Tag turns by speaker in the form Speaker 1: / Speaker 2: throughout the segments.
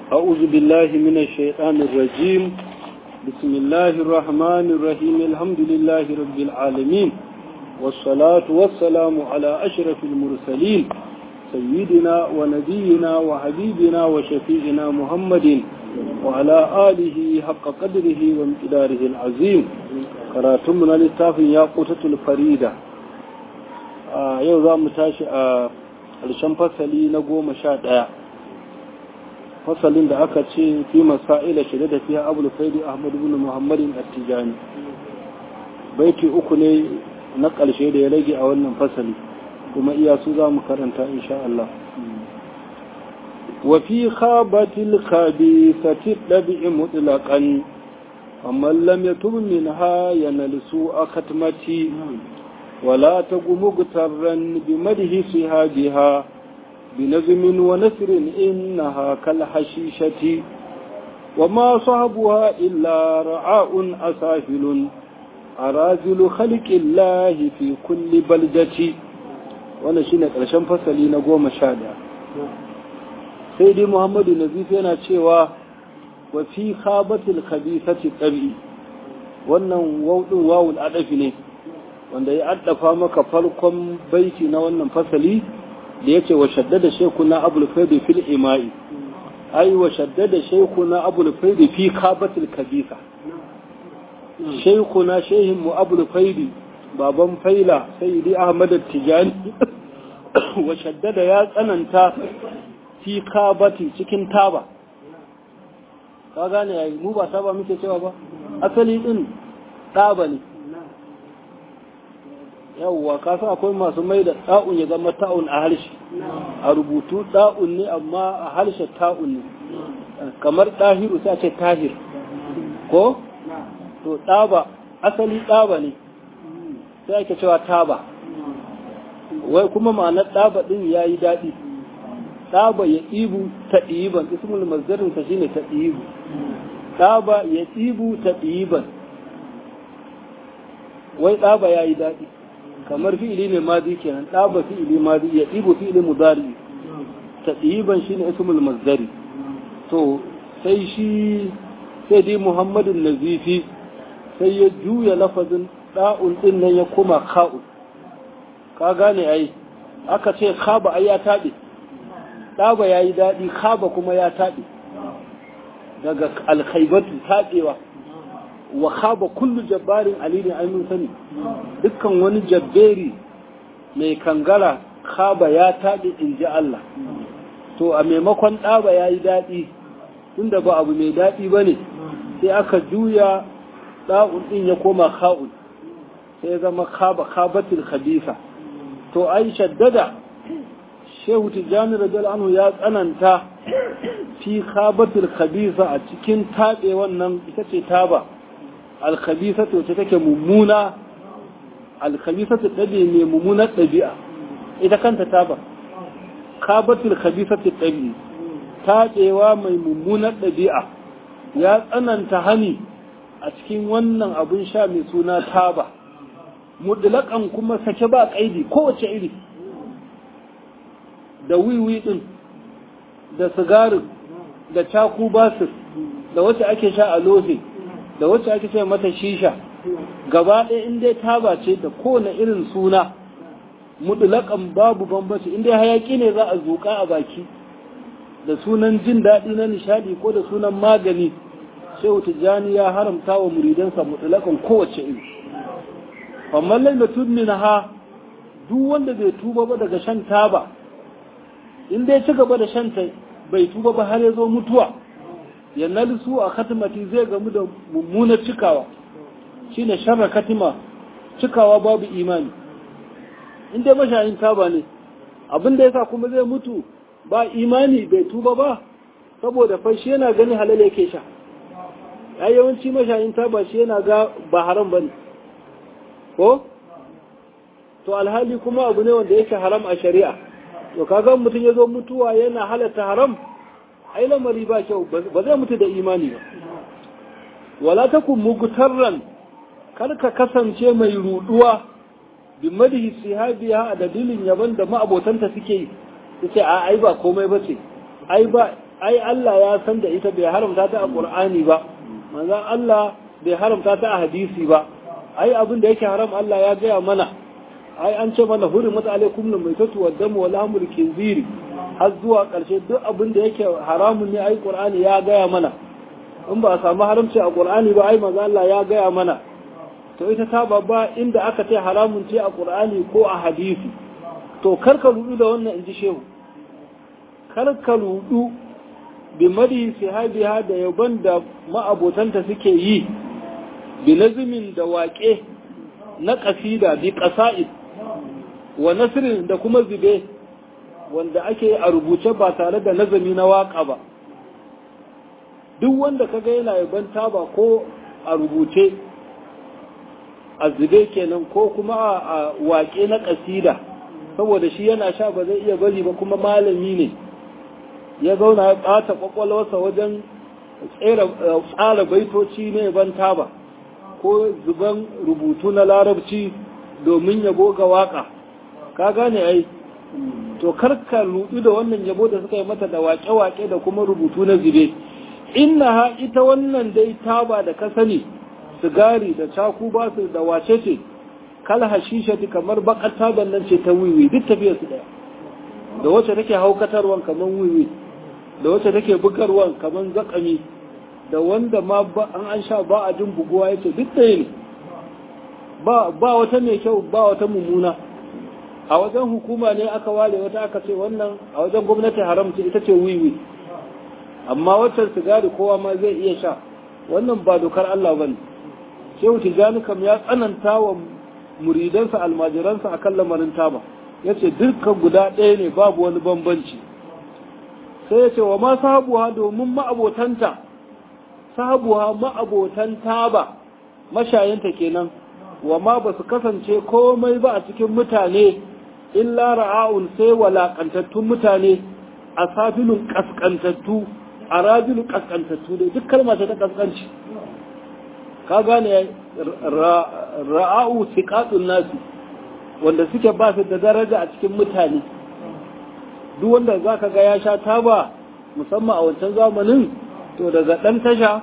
Speaker 1: أعوذ بالله من الشيطان الرجيم بسم الله الرحمن الرحيم الحمد لله رب العالمين والصلاة والسلام على أشرف المرسلين سيدنا ونبينا وحبيبنا وشفيعنا محمد وعلى آله حق قدره وامتداره العظيم كراتمنا للتاف ياقوتة الفريدة آه يوضا متاشي آه الشم فصلي نقوم شاد fasalin da aka ce fi masa'ila shirya da fiye abu faidi ahmadu bin muhammadin attijani baiti uku ne na ƙarshe da ya rage a wannan fasali kuma iya su za mu karanta insha Allah wa fi khabatil khabithati dabi'i mutlaqan amman lam yatub minha yanalsu akatmati wala tagumu gutarran bi madhi sihabiha بنظم ونثر إنها كالحشيشة وما صحبها إلا رعاء أسافل أرازل خلق الله في كل بلدة وانا شينك رشان فصلي نقوم شادا سيدي محمد نزيف yana cewa wa fi khabatil khabithati tabi wannan wawdin wawul adafi ne wanda ya addafa maka farkon baiti na wannan fasali da ya ce wa shaddada shekuna abul faidi fil ima'i ai wa shaddada shekuna abul faidi fi kabatil kabisa shekuna shehin mu abul faidi baban faila sayyidi ahmad tijani wa shaddada ya tsananta fi kabati cikin taba ka gane yayi mu ba taba muke cewa ba asali din taba ne yawwa kasa akwai masu mai da ɗa'un ya zama ta'un a harshe a rubutu ɗa'un ne amma a harshe ta'un ne kamar ɗahiru sai ce tahir ko to ɗaba asali ɗaba ne sai ake cewa taba wai kuma ma'anar ɗaba ɗin ya yi daɗi ɗaba ya ɗibu ta ɗiban ismul mazdarin ta shine ta ɗibu ɗaba ya ɗibu ta ɗiban wai ɗaba ya yi daɗi kamar fi'ili ne madi kenan ɗaba fi'ili madi ya ɗibo fi'ili mudari ta ɗiban shi ne ismul mazdari to sai shi sai dai muhammadun nazifi sai ya juya lafazin ɗa'un ɗin nan ya koma ka'un ka gane ai aka ce khaba ai ya taɓe ɗaba ya yi daɗi khaba kuma ya taɓe daga alkhaibatu taɓewa wa khaba kullu jabbarin alini ai mun sani dukkan wani jabberi mai kangara khaba ya taɗi in ji Allah to a maimakon ɗaba ya yi daɗi tunda ba abu mai daɗi ba ne sai aka juya ɗa'un ɗin ya koma kha'un sai ya zama khaba khabatul khabisa to ai shaddada shehu tijjani rajal anhu ya tsananta fi khabatul khabisa a cikin taɓe wannan ita ce taba alkhabisatu wacce take mummuna alkhabisatu ɗabi mai mummunar ɗabi'a ita kanta ta ba kabatul khabisatu ɗabi taɗewa mai mummunar ɗabi'a ya tsananta hani a cikin wannan abun sha mai suna taba mutlaƙan kuma sake ba ƙaidi kowace iri da wiwi ɗin da sigarin da caku basir da wacce ake sha a lohe da wacce ake ce mata shisha gaba ɗaya in dai taba ce da kowane irin suna mutulakan babu bambanci in dai hayaki ne za a zuƙa a baki da sunan jin daɗi na nishadi ko da sunan magani shehu tijjani ya haramta wa muridansa mutulakan kowace iri amma lai da tun ha duk wanda bai tuba ba daga shan taba in dai ci gaba da shan ta bai tuba ba har ya zo mutuwa ya nalisu a katimati zai gamu da mummunar cikawa shine sharra katima cikawa babu imani in dai mashayin taba ne abin da yasa kuma zai mutu ba imani bai tuba ba saboda fa shi yana gani halal yake sha ya yawanci mashayin taba shi yana ga ba haram bane ko to alhali kuma abu ne wanda yake haram a shari'a to kaga mutum ya zo mutuwa yana halatta haram ai lamari ba kyau ba zai mutu da imani ba wala takun mugtarran kar ka kasance mai ruduwa bi madhi sihabiha a dalilin yaban da ma'abotanta suke yi sai a ai ba komai bace ai ba ai Allah ya san da ita bai haramta ta a Qur'ani ba manzon Allah bai haramta ta a hadisi ba ai abin da yake haram Allah ya gaya mana ai an ce mana hurimat alaikum la maitatu wa damu wa lahmul khinziri har zuwa karshe duk abin da yake haramun ne ai Qur'ani ya gaya mana in ba a samu haramci a Qur'ani ba ai manzon Allah ya gaya mana to ita ta babba inda aka ce haramun ce a Qur'ani ko a hadisi to karka rudu da wannan inji shehu karka rudu bi madi sahabiha da yaban da ma'abotanta suke yi bi nazimin da waƙe na ƙasida bi ƙasa'id wa nasirin da kuma zube wanda ake a rubuce ba tare da nazami na waƙa ba duk wanda kaga yana yaban taba ko a rubuce a zube kenan ko kuma a waƙe na ƙasida saboda shi yana sha ba zai iya bari ba kuma malami ne ya zauna ya ɓata ƙwaƙwalwarsa wajen tsara baitoci ne ban taba ko zuban rubutu na larabci domin yabo ga waƙa ka gane ai to karka rudu da wannan yabo da suka yi mata da waƙe-waƙe da kuma rubutu na zube inna ha ita wannan dai taba da ka sani sigari da caku ba su da wace ce kal hashishati kamar bakar taban nan ce ta wiwi duk tafiyar su daya da wacce take haukatarwan kamar wiwi da wacce take bugarwan kamar zakami da wanda ma an an sha ba a jin buguwa yace duk ɗaya ne ba ba wata mai kyau ba wata mummuna a wajen hukuma ne aka ware wata aka ce wannan a wajen gwamnati haram ce ita ce wiwi amma waccan sigari kowa ma zai iya sha wannan ba dokar Allah bane shehu tijani kam ya tsananta wa muridansa almajiransa a kan lamarin taba ya ce dukkan guda ɗaya ne babu wani bambanci sai ya ce wa ma sahabuwa domin ma'abotanta sahabuwa ma'abotan taba mashayanta kenan wa ma ba su kasance komai ba a cikin mutane illa ra'a'un sai walaƙantattun mutane a safilun ƙasƙantattu a rajulun ƙasƙantattu dai duk kalma ta ƙasƙanci ka gane ra'a'u siqatun nasi wanda suke ba su da daraja a cikin mutane duk wanda zaka ga ya sha taba musamman a wancan zamanin to daga dan tasha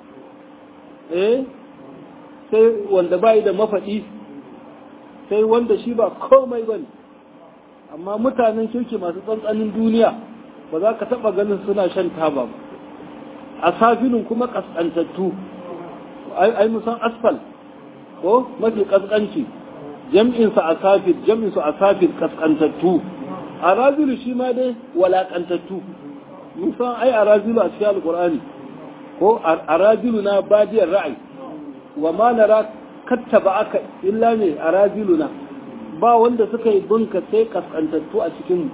Speaker 1: eh sai wanda bai da mafadi sai wanda shi ba komai bane amma mutanen kirki masu tsantsanin duniya ba za ka taba ganin suna shan taba ba a safinin kuma kaskantattu ai musan asfal ko mafi kaskanci jam'insa a safir jam'insu a safir kaskantattu a razilu shi ma dai walakantattu musan ai a razilu a cikin alkur'ani ko a razilu na badiyar ra'ayi wa ma nara kattaba aka illa ne a razilu na ba wanda suka yi bunka sai kaskantattu a cikin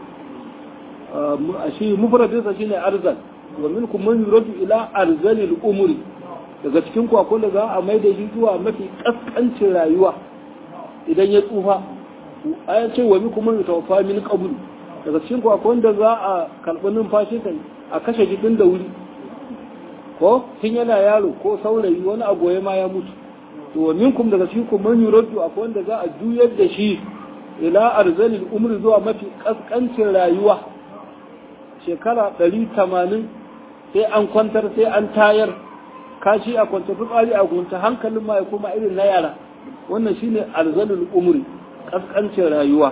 Speaker 1: shi mufradinsa shine arzal wa minkum man yuradu ila arzalil umuri daga cikin kwakwan da za a mai da shi zuwa mafi kaskancin rayuwa idan ya tsufa ayan ce wa mikum man yutawaffa min qabl daga cikin kwakwan da za a karɓi numfashi kai a kashe jikin da wuri ko tun yana yaro ko saurayi wani agoye ma ya mutu to wa minkum daga cikin ku man yuraddu akwai wanda za a juyar da shi ila arzalil umri zuwa mafi kaskancin rayuwa shekara 180 sai an kwantar sai an tayar kashi a kwance fitsari a gunta hankalin ma ya kuma irin na yara wannan shine arzalul umri kaskancin rayuwa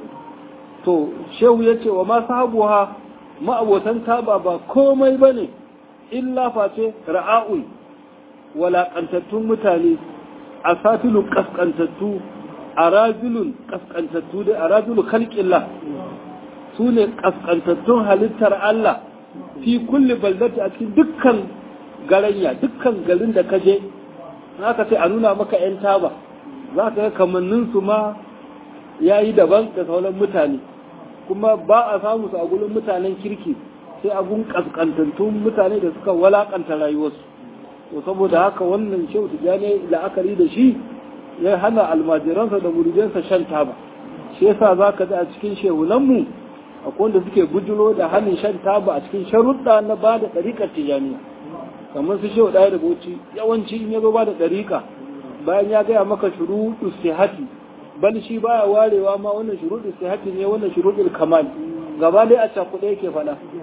Speaker 1: to shehu ya ce wa ma sahabuha ma'abotan taba ba komai bane illa face ra'a'ul walaƙantattun mutane a satilun kaskantattu a rajulun kaskantattu dai a rajulun kalƙillah su ne kaskantattun halittar Allah fi kulli baldati a cikin dukkan garanya dukkan garin da ka je za ka ce a nuna maka 'yan taba za ka ga kamanninsu ma ya yi daban da sauran mutane kuma ba a samu su a gurin mutanen kirki sai a gun kaskantattun mutane da suka walakanta rayuwarsu to saboda haka wannan shehu tijjani la'akari da shi ya hana almajiransa da muridansa shan taba shi yasa za ka ji a cikin shehunanmu akwai wanda suke bujiro da hannun shan taba a cikin sharuɗa na ba da ɗariƙar tijjaniya kamar su shehu ɗaya da bauchi yawanci in ya zo ba da ɗariƙa bayan ya gaya maka shuruɗu sihati bal shi baya warewa ma wannan shuruɗu sihati ne wannan shuruɗul kamal gaba dai a cakuɗe yake faɗa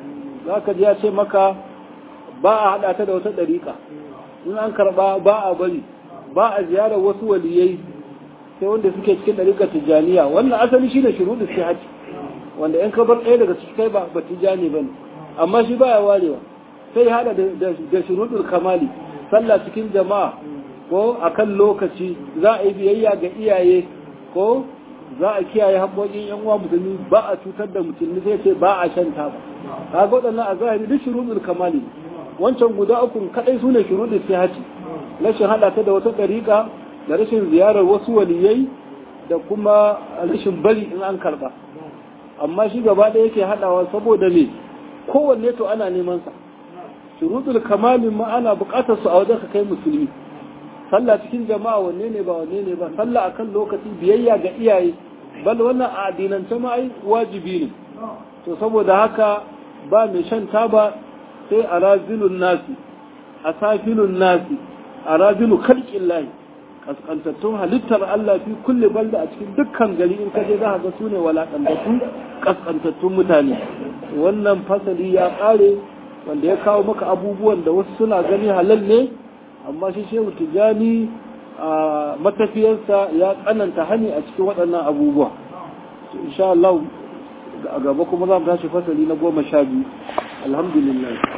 Speaker 1: za ka ji ya ce maka ba a haɗa ta da wata ɗariƙa in an karɓa ba a bari ba a ziyarar wasu waliyai sai wanda suke cikin ɗariƙar tijjaniya wannan asali shine shuruɗu sihati wanda in ka bar ɗaya daga cikin kai ba ba tijjani bane amma shi baya warewa sai hada da shuruɗul kamali sallah cikin jama'a ko akan lokaci za a yi biyayya ga iyaye ko za a kiyaye haƙoƙin yan uwa musulmi ba a cutar da musulmi sai ce ba a shan taba kaga waɗannan a zahiri duk shuruɗul kamali wancan guda uku kadai sune shuruɗul sihati rashin hada ta da wata ɗariƙa da rashin ziyarar wasu waliyai da kuma rashin bari in an karba amma shi gaba ɗaya yake haɗawa saboda me kowanne to ana neman sa shuruɗul kamalin ma ana buƙatar su a wajen ka kai musulmi sallah cikin jama'a wanne ne ba wanne ne ba sallah akan lokaci biyayya ga iyaye bal wannan a addinance ma ai wajibi ne to saboda haka ba mai shan taba sai a razilun nasi a safilun nasi a razilu kalkin layi kaskantattun halittar Allah fi kulle balda a cikin dukkan gari in kaje za ga su ne walakantattu kaskantattun mutane wannan fasali ya ƙare wanda ya kawo maka abubuwan da wasu suna gani halal ne amma shi shehu tijani a matafiyarsa ya tsananta hani a cikin waɗannan abubuwa insha Allah a gaba kuma za mu tashi fasali na goma sha biyu alhamdulillah